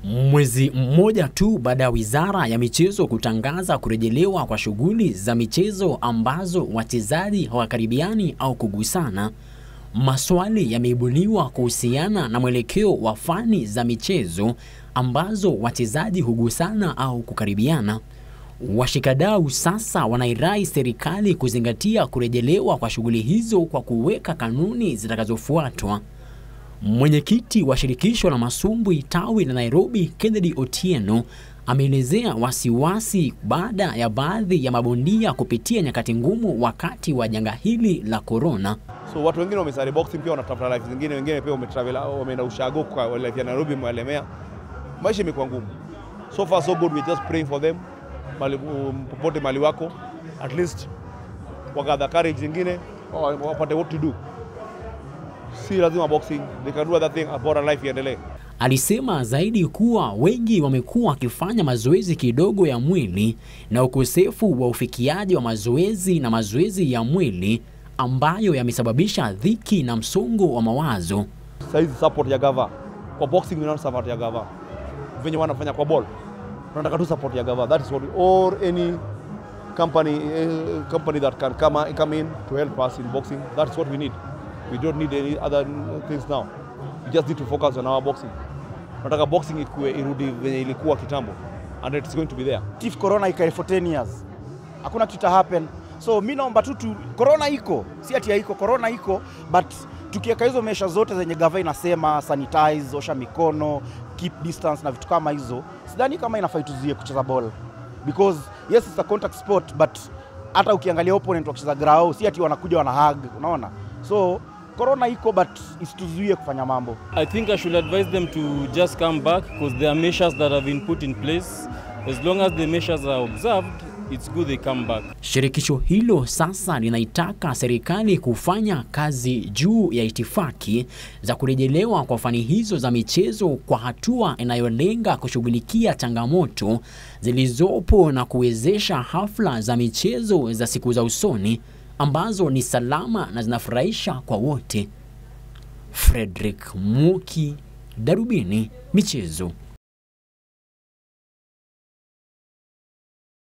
Mwezi mmoja tu baada ya Wizara ya Michezo kutangaza kurejelewa kwa shughuli za michezo ambazo wachezaji hawakaribiani au kugusana, maswali yameibuliwa kuhusiana na mwelekeo wa fani za michezo ambazo wachezaji hugusana au kukaribiana. Washikadau sasa wanairai serikali kuzingatia kurejelewa kwa shughuli hizo kwa kuweka kanuni zitakazofuatwa. Mwenyekiti wa shirikisho la masumbwi tawi la Nairobi, Kennedy Otieno, ameelezea wasiwasi baada ya baadhi ya mabondia kupitia nyakati ngumu wakati wa janga hili la korona. So watu wengine wamesari boxing pia wanatafuta life zingine, wengine pia wametravel wameenda ushago kwa life ya Nairobi mwalemea. Maisha imekuwa ngumu. So far so good, we just praying for them. Mali, um, popote mali wako at least wakadha courage zingine wapate what to do. Si lazima boxing, they can do other thing, bora life iendelee. Alisema zaidi kuwa wengi wamekuwa wakifanya mazoezi kidogo ya mwili na ukosefu wa ufikiaji wa mazoezi na mazoezi ya mwili ambayo yamesababisha dhiki na msongo wa mawazo. Saizi support ya gava kwa boxing, we want support ya gava venye wanafanya kwa ball, tunataka tu support ya gava. That is what we, or any company uh, company that can come, come in to help us in boxing. That is what we need. We don't need any other things now. We just need to focus on our boxing. Tunataka boxing ikue irudi venye ilikuwa kitambo and it's going to be there. If corona ikae for 10 years hakuna kitu happen, so mi naomba tu tu, corona iko, si ati haiko, corona iko but tukiweka hizo mesha zote zenye gava inasema sanitize, osha mikono, keep distance na vitu kama hizo, sidhani kama inafai tuzuie kucheza ball because yes it's a contact sport but hata ukiangalia opponent wakicheza grao si ati wanakuja wana hug, unaona so corona iko but isituzuie kufanya mambo. I think I should advise them to just come back because there are measures that have been put in place. As long as the measures are observed, it's good they come back. Shirikisho hilo sasa linaitaka serikali kufanya kazi juu ya itifaki za kurejelewa kwa fani hizo za michezo kwa hatua inayolenga kushughulikia changamoto zilizopo na kuwezesha hafla za michezo za siku za usoni ambazo ni salama na zinafurahisha kwa wote. Frederick Muki, Darubini Michezo.